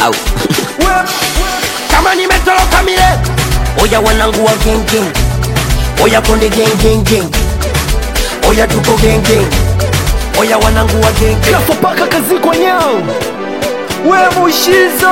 au kama nimetoroka mile oya wanangu wa gengeng oya konde gengengeng oya tuko gengeng oya wanangu wa gengeng kafa paka kazi kwa nyao we mushizo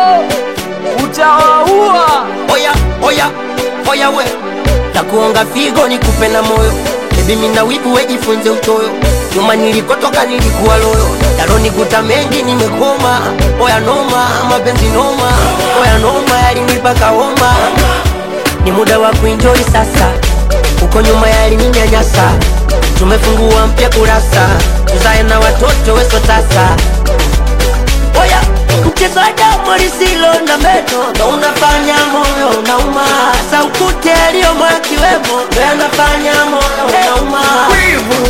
utawaua oya oya oya we takuonga figo nikupe na moyo bebi mina wibu wejifunze utoyo nyuma nilikotoka nilikuwa loyo yalonikuta mengi nimekoma oya noma mapenzi noma oya noma yalinipaka homa ni muda wa kuenjoy sasa uko nyuma yalininyanyasa tumefungua mpya kurasa tuzae na watoto weso tasa oya mchezo wa damu lisilo na meno ndo unafanya moyo unauma saukute aliyomo akiwemo ndo yanafanya moyo unauma wivu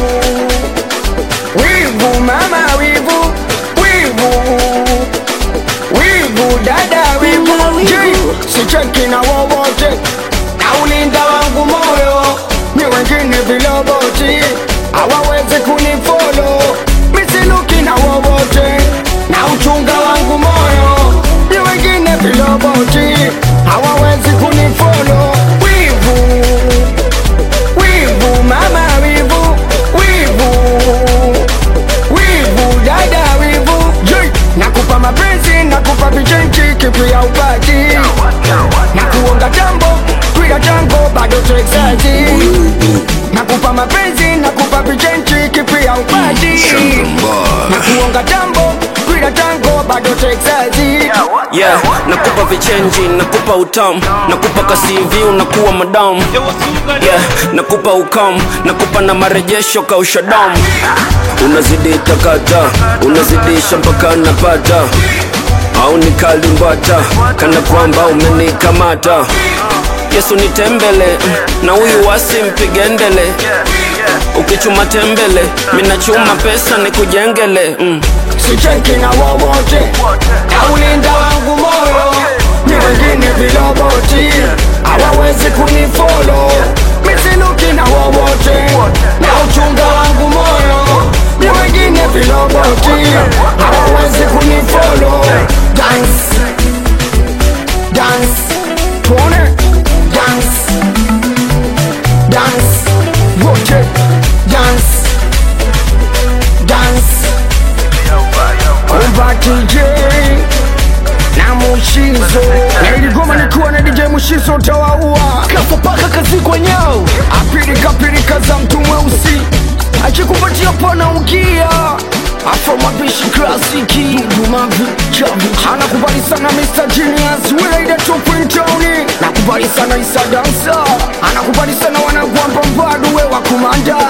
wivu mama wivu wivu wivu dada wivu Wivu, wivu. Ji, sicheki na wowote na ulinda wangu moyo ni wengine viloboti hawawezi kunifolo misiluki na wowote na uchunga wangu moyo ni wengine viloboti hawawezi kunifolo wivu wivu mama wivu wivu wivu dada wivu Jui, nakupa mapenzi nakupa vichenchi kipi ya upati na kuonga jambo twiga tango bado texaji nakupa mapenzi nakupa vichenchi kipi ya upati na kuonga jambo twiga tango bado texaji yeah nakupa vichenji nakupa utamu nakupa kasivi unakuwa madamu yeah nakupa ukamu nakupa na marejesho kausha damu unazidi takata unazidisha mpaka napata au nikalimbata kana kwamba umenikamata yesu nitembele mm, na huyu wasi mpigendele ukichuma tembele minachuma pesa nikujengele mm. sicheki na wowote na ulinda wangu moyo ni wengine viloboti hawawezi kunifolo misiluki na wowote na uchunga wangu moyo ni wengine viloboti hawawezi kunifolo dance dance tuone dance dance wote dance dance Kumba DJ na Mushizo na iligoma nikiwa na DJ Mushizo tawaua kafa paka kazi kwa nyao apirika pirika za mtu mweusi akikupatia pana ukia afro mapishi klasiki dumavi chavi anakubali sana Mr. Genius Wilaida Tupintoni nakubali sana Isa Dansa anakubali sana wanagwamba mbadu we wa kumanda